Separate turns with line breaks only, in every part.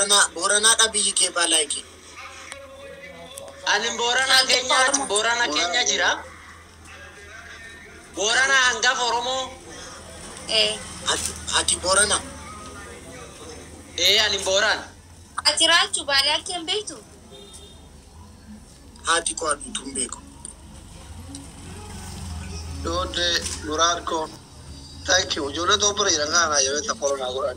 Booranaa Booranaadha biyyi kee baalaayikii.
Ani Booranaa keenya Boorana keenya jira. Boorana hangafa Oromoo.
Eh,
Ati ati Booranaa.
Ee ani Booran.
ati raachuu baalee akka hin beektu?
Haati koo aduutu hin beeku.
Donde Nurarko. Thank you. Ijoollee Itoophiyaa jiran kana jabeessa koronaa godhan.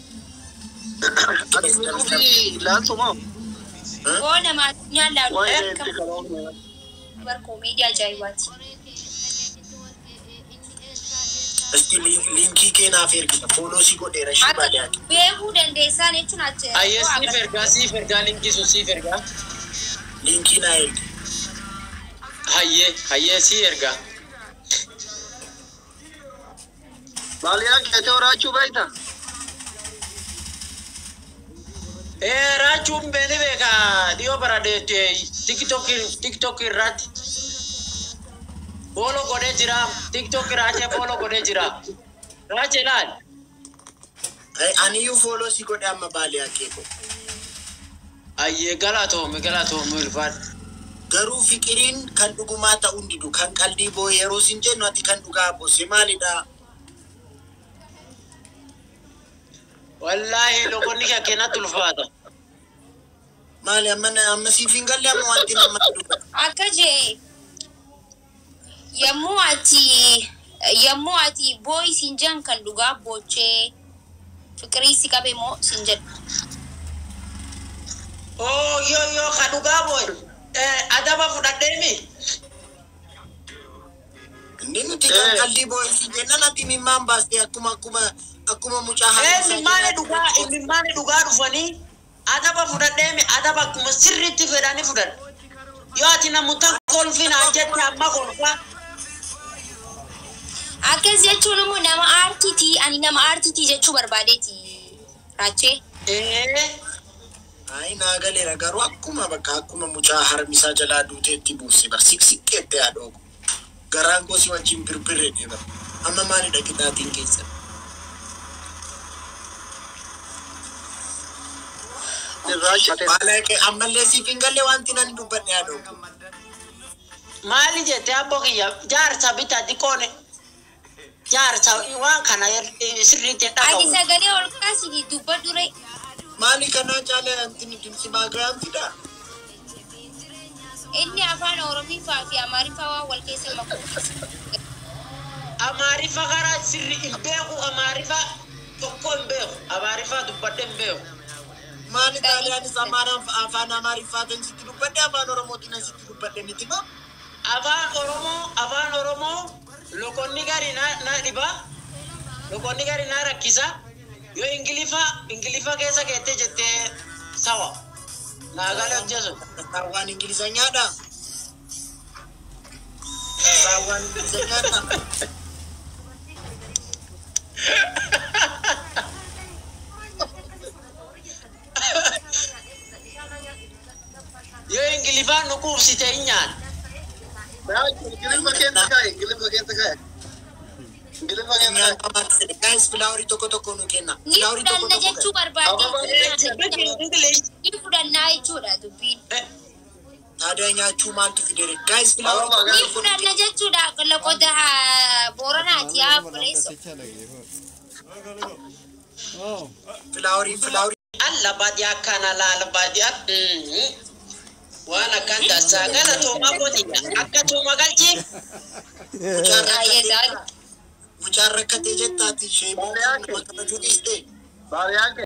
Ati nuti ilaaltu moo?
Oo nama addunyaan laalu
Waa'ee
akka
itti karoorne.
bar koomedii ajaa'ibaati.
Isti liinkii kee naaf ergita. Fooloo si godheera shi
Akka
baadiyyaati.
beekuu dandeessan jechuun achi.
Ayyee siif ergaa siif ergaa linkii sun siif ergaa.
Liinkii naa ergi.
Hayyee hayyee sii ergaa.
Baaliyaa keetee horaachuu beekta?
Ee raachuun beeni beeka dhiyoo bara tiktok irratti. Fooloo godhee jira. Tiktok raachee fooloo godhee jira. Raachee laal.
Aniyyuu fooloo si godhe amma baaliyaa kee koo.
Ayyee galatoome galatoome ulfaadha.
Garuu fiqiriin kan dhugumaa ta'uu didu kan qalbii boo yeroo sin jennu ati kan dhugaa boose maalidha?
Wallaahi loqonni kee kennatti ulfaata.
Maali amma amma siif hin galle amma wanti nama dubbata.
Akka jee yommuu ati yommuu ati boo'i siin jedhan kan dhugaa boochee fiqirii si qabe moo siin jedhu.
Oo yoo yoo ka dhugaa booy. Adaba fudhadheemi.
Inni nuti kan qalbii boo sin jennan ati mimmaan baastee akkuma akkuma akkuma mucaa
Ee
hamisaa
mimmaane dhugaa mimmaane dhugaa dhufanii adaba fudhadheemi adaba akkuma sirriitti fedhanii fudhan. Yoo ati namoota kolfinaan jette amma kolfa.
Akkas jechuun immoo nama aartiitii ani nama aartiitii jechuu barbaadeeti raachee.
Ee
Ayi naa galeera garuu akkuma bakka akkuma mucaa harmisaa jalaa duuteetti buuse bar siqsiqqeette yaadoogu. Garaan koo si wajjin birbirre deema. Amma maalidha qixaatiin keessa?
Irraachate.
Baalaayikee ammallee siif hin galle wanti nan dubbadhe yaadoogu.
maali jette abbo kiyya jaarsa bitaa xiqqoone. Jaarsa waan kana sirriitti hin
Ati
dhagahu.
sagalee ol kaasii dubbadhu ree.
Maali kanaa caalee wanti nuti si baagayaan fidaa?
Inni afaan Oromiffaa fi Amaariffaa waan wal keessa makuu.
Amaarifa karaa sirri hin beeku amaarifa tokko hin beeku amaarifa dubbadhe hin beeku.
Maali xaaliyaanis amaaraan afaan amaariffaatiin sitti dubbadhe afaan oromootiin sitti dubbadhe miti moo?
Afaan Oromoo afaan Oromoo lokonni gari na na dhiba lokonni gari na rakkisa yoo ingilifa ingilifa keessa keettee jettee sawa naa galee hojjesu.
Saawwan ingilizanyaadha. Saawwan ingilizanyaadha.
Yoo ingilifaan nu quubsite hin nyaan.
Ingiliffa keessa kaa'e. Ingiliffa keessa kaa'e. Ingiliffa keessa kaa'e.
Guys, filaaworii tokko tokko nu kenna.
Ni
Filaaworii tokko
fudhanna
tokko
jechuu
kenna.
barbaade.
English.
Ni fudhannaa jechuudha dubbiin.
Taadhaa nyaachuu maaltu fidere? Guys, filaaworii
Awwa,
tokko
Ni
tokko nu
fudhanna jechuudha loqoda haa Booranaati haa Buleesso.
filaaworii filaaworii.
Alla baadiyyaa kana laala baadiyyaa. Waan akkan taasisaa gala toomaa kootiyya akka tooma galchii.
Mucaan
Baay'ee
rakkatee
gaarii.
mucaan rakkatee jettaati ishee nama kabajuu dhiiste.
Baaliyaan